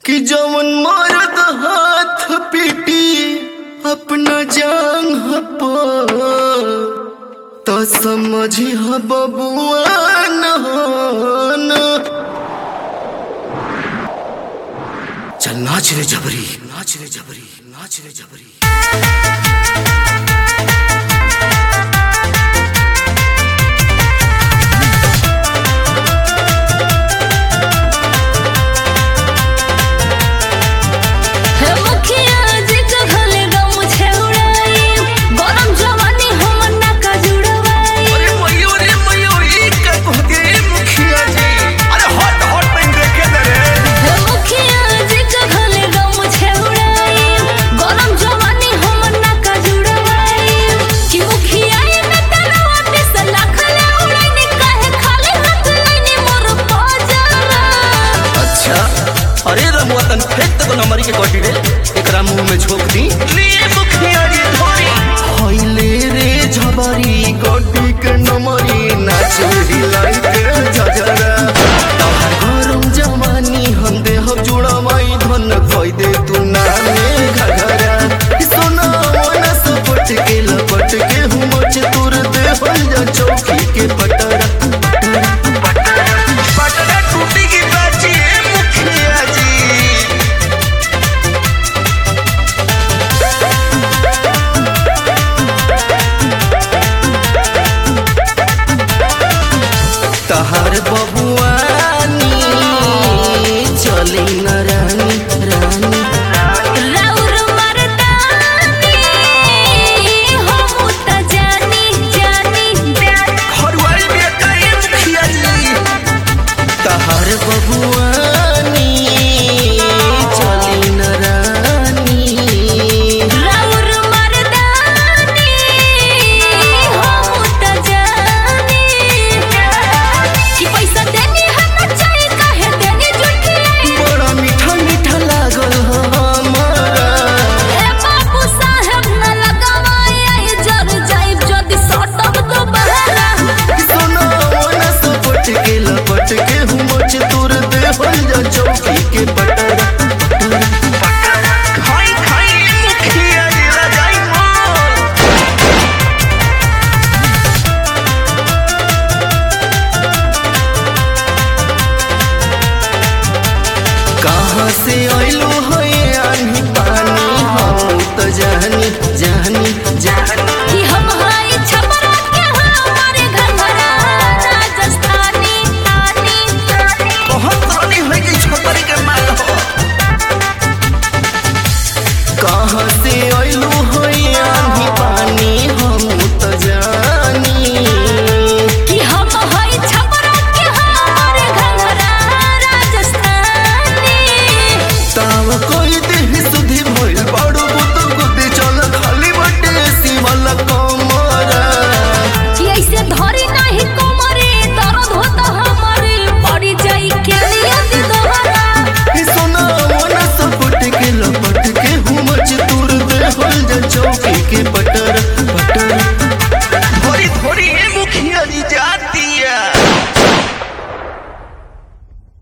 कि जवन मरद हाथ पीटी अपना जांग पर तो समझी ह बबुआ न चल नाच रे जबरी नाच रे जबरी नाच रे जबरी हे मुखिया जी के घले गम छेउड़ाई गरम जवानी हमर नाका जुड़वाई अरे मयो रे मयो ई का कहते मुखिया जी अरे हट हट पेन देखे दे रे हे मुखिया जी के घले गम छेउड़ाई गरम जवानी हमर नाका जुड़वाई कि मुखिया ये में तरवा पे से लाखले उड़ाई काहे खाली हाथ लईने मोर पाजरा अच्छा अरे रमुआ तन फेंक तक नमरी के कटी रे एकरा मुंह में झोंक दी लिए मुखिया जी धोरी होइले रे झबरी कटी के नमरी नाच हिलाई के झजरा तोहर गरम जवानी हम देह जुड़वाई धन खोई दे तू नामे घघरा सोना मोना सपट के लपट के हुमच तुर दे बन जा चौकी के पटरा पटरा टूटी की बाजी है मुखिया जी तहार बबुआनी चली न रानी रानी राउर मर्दानी हम त जानी जानी खरुआई में काहे मुखिया जी तहार बबुआनी चली न रानी राउर मर्दानी हम त जानी कि पैसा देनी हम चाहे काहे देनी जुटियाई बड़ा मीठा मीठा लागल हमारा ए बाबू साहेब न लगावाई जर जाइब जदी सटब तो बहरा सोना मोना सपट के लपट के हुमच तुर दे बन जा चौकी के पटरा खाई खाई मुखिया जी रजाई मोर कहाँ से आइलो